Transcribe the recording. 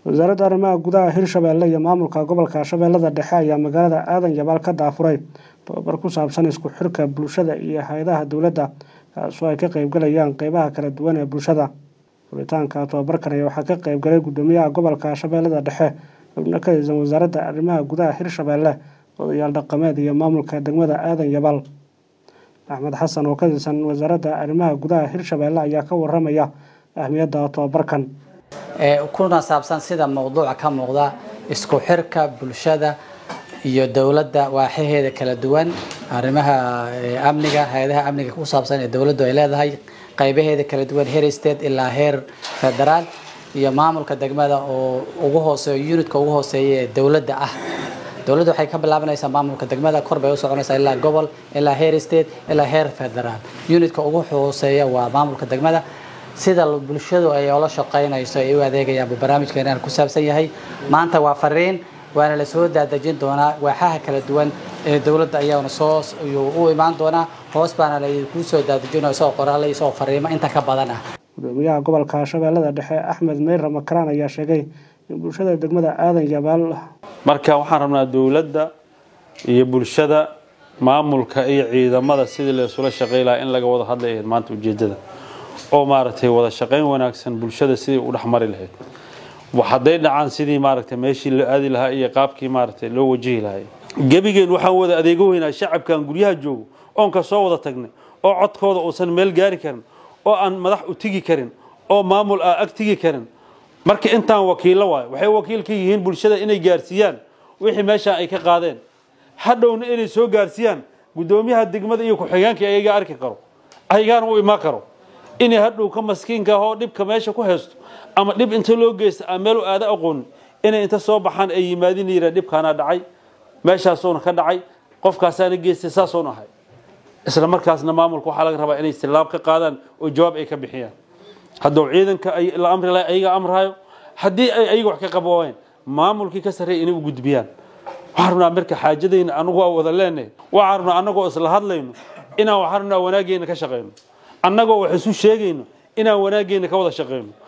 wasaaradda arrimaha gudaha hirshabeelle iyo maamulka gobolka shabeellada dhexe ayaa magaalada aadan yabaal ka daafuray tababar ku saabsan isku xirka bulshada iyo hay-adaha dowladda kaasoo ay ka qeybgalayaan qeybaha kala duwan ee bulshada furitaanka tababarkan ayaa waxaa ka qeybgalay guddoomiyaha gobolka shabeellada dhexe xubno ka tirsan wasaaradda arrimaha gudaha hirshabeelle odayaal dhaqameed iyo maamulka degmada aadan yabaal axmed xasan oo ka tirsan wasaaradda arrimaha gudaha hirshabeelle ayaa ka waramaya ahmiyadda tababarkan kuna saabsan sida mowduuca ka muuqda isku xirka bulshada iyo dowladda waaxaheeda kala duwan arrimaha amniga hay-adaha amniga ku saabsan ee dowladdu ay leedahay qaybaheeda kala duwan heer state ilaa heer federaal iyo maamulka degmada oo ugu hooseeyo unitka ugu hooseeya ee dowladda ah dowladda waxay ka bilaabanaysaa maamulka degmada kor bay u soconaysaa ilaa gobol ilaa heer state ilaa heer federaal unitka ugu hooseeya waa maamulka degmada sida bulshadu ay ola shaqaynayso ay u adeegayaan buu barnaamijkeenan ku saabsan yahay maanta waa fariin waana la soo daadejin doonaa waaxaha kala duwan ee dowladda ayaana soo u imaan doonaa hoos baana laydinku soo daadejinaya isagoo qoraale isagoo fariimo inta ka badan ah gudoomiyaha gobolka shabeellada dhexe axmed meyra makaraan ayaa sheegay in bulshada degmada aadan yabaal marka waxaan rabnaa dowladda iyo bulshada maamulka iyo ciidamada sidii la isula shaqey lahaa in laga wada hadlaya maanta ujeedada oo maaragtay wada shaqayn wanaagsan bulshada sidii u dhexmari lahayd hadday dhacaan sidii maaragtay meeshii loo aadi lahaa iyo qaabkii maaragtay loo wajihi lahay gebigeen waxaan wada adeego weynaa shacabkan guryaha joogo oon ka soo wada tagnay oo codkooda uusan meel gaari karin oo aan madax u tigi karin oo maamul aa ag tigi karin marka intaan wakiillo waayo waxay wakiil ka yihiin bulshada inay gaarsiiyaan wixii meeshaan ay ka qaadeen hadhowna inay soo gaarsiiyaan guddoomiyaha degmada iyo ku-xigeenka ayaga arki karo ayagaana u imaan karo inay hadhow ka maskiinka ah oo dhibka meesha ku haysto ama dhib inta loo geysta aan meel u aada aqoonin inay inta soo baxaan ay yimaadin yiraan dhibkaana dhacay meeshaasoona ka dhacay qofkaasaana geystay saasoon ahay isla markaasna maamulka waxaa laga rabaa inay istilaab ka qaadaan oo jawaab ay ka bixiyaan hadduu ciidanka la amri lahay ayaga amraayo haddii ay ayaga wax ka qaboobeen maamulkii ka sarreeya inay u gudbiyaan waxaan rabnaa marka xaajadayna anagu waa wada leenahay waxaan rabnaa annagoo isla hadlayno inaan waxaan rabnaa wanaaggeena ka shaqayno annagoo wax isu sheegayno inaan wanaaggeena ka wada shaqayno